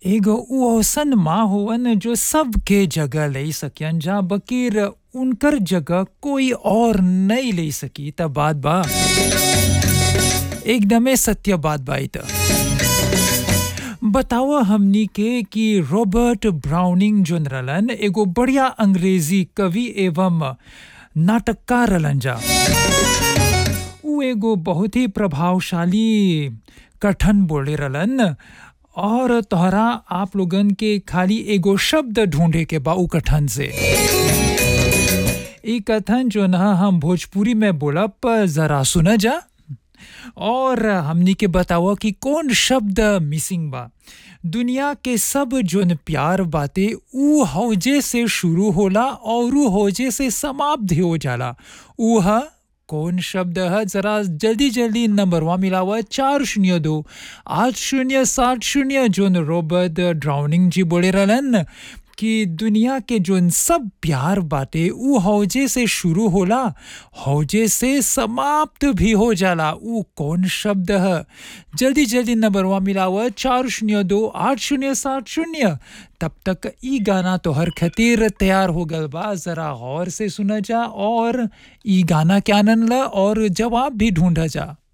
एगो उ अइसन माँ होवन जो सबके जगह ले सकियन जा बकिर उनकर जगह कोई और नहीं ले सकी त बात बा एकदमे सत्य बात बा ई त बतावा हमनी के कि रॉबर्ट ब्राउनिंग जोन रहलन एगो बढ़िया अंग्रेजी कवि एवं नाटककार रहलन जा उ एगो बहुत ही प्रभावशाली कथन बोले रहलन और तोहरा आप लोगन के खाली एगो शब्द ढूंढे के बा उ कथन से ई कथन जो न हम भोजपुरी में बोलब जरा सुन जा और हमनी के बतावा कि कौन शब्द मिसिंग बा दुनिया के सब जोन प्यार बाते ऊ हौजे से शुरू होला और ऊ हौजे से समाप्त हो जाला ऊ ह कौन शब्द है जरा जल्दी जल्दी नंबरवा मिलावा चार शून्य दो आठ शून्य सात शून्य जोन रॉबर्ट ड्राउनिंग जी बोले रहलन कि दुनिया के जोन सब प्यार बाटे ऊ हौजे से शुरू होला हौजे से समाप्त भी हो जाला ऊ कौन शब्द है जल्दी जल्दी नंबरवा मिलावा चार शून्य दो आठ शून्य सात शून्य तब तक ई गाना तो हर खातिर तैयार हो गल बा जरा गौर से सुना जा और ई गाना के आनंद ला और जवाब भी ढूंढा जा